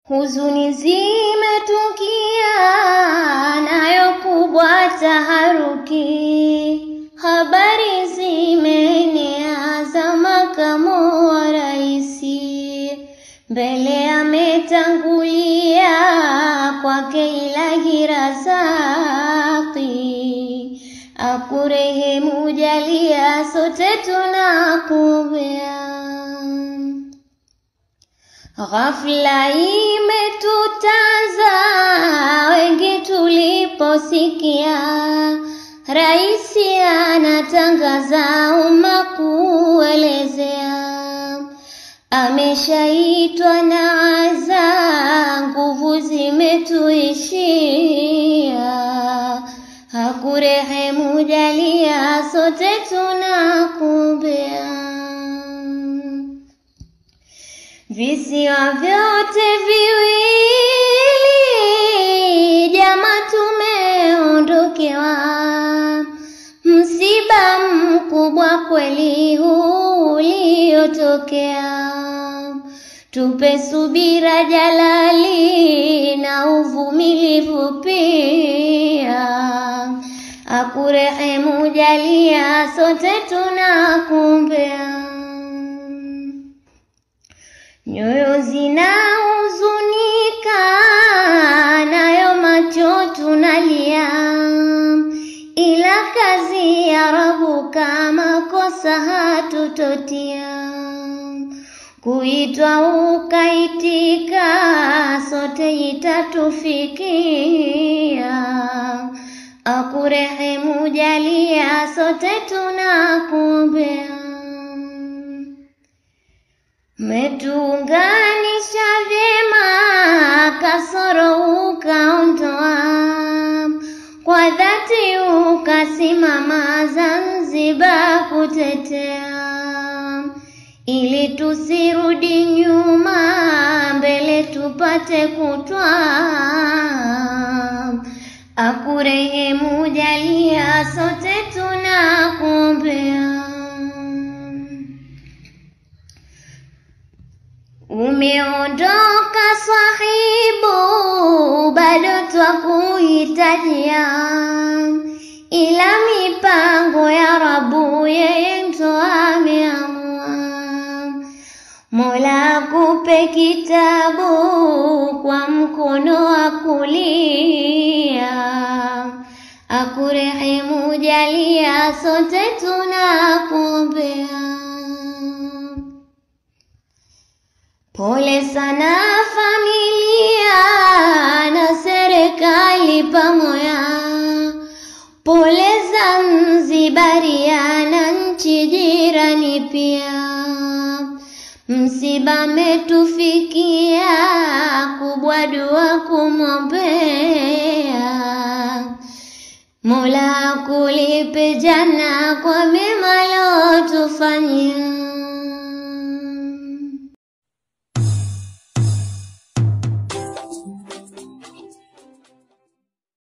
huzuni zimetukia, nayo kubwa taharuki, habari zimeenea za makamu wa raisi, mbele ametangulia kwake Ilahi Razaki, akurehemu jalia, sote tunakuombea. Ghafla imetutaza wengi tuliposikia raisi anatangaza umma kuelezea, ameshaitwa na aza, nguvu zimetuishia, hakurehemu jalia, sote tunakuombea. Visiwa vyote viwili jama, tumeondokewa, msiba mkubwa kweli huu uliotokea. Tupe subira Jalali na uvumilivu pia, akurehemu jalia, sote tunakuombea. Nyoyo zinahuzunika, nayo macho tunalia, ila kazi ya Rabuka makosa hatutotia. Kuitwa ukaitika, sote itatufikia, akurehemu jalia, sote tunakuombea. Metuunganisha vyema, kasoro ukaondoa, kwa dhati ukasimama Zanzibar kutetea, ili tusirudi nyuma, mbele tupate kutwaa, akurehemu jalia, sote tunakuombea. Umeondoka swahibu, bado twakuhitajia, ila mipango ya Rabu yeye ndo ameamua. Mola akupe kitabu kwa mkono wa kulia, akurehemu jalia, sote tunakuombea. Pole sana familia na serikali pamoja, pole Zanzibaria na nchi jirani pia. Msiba metufikia, kubwa dua kumwombea. Mola akulipe jana kwa mema lotufanyia.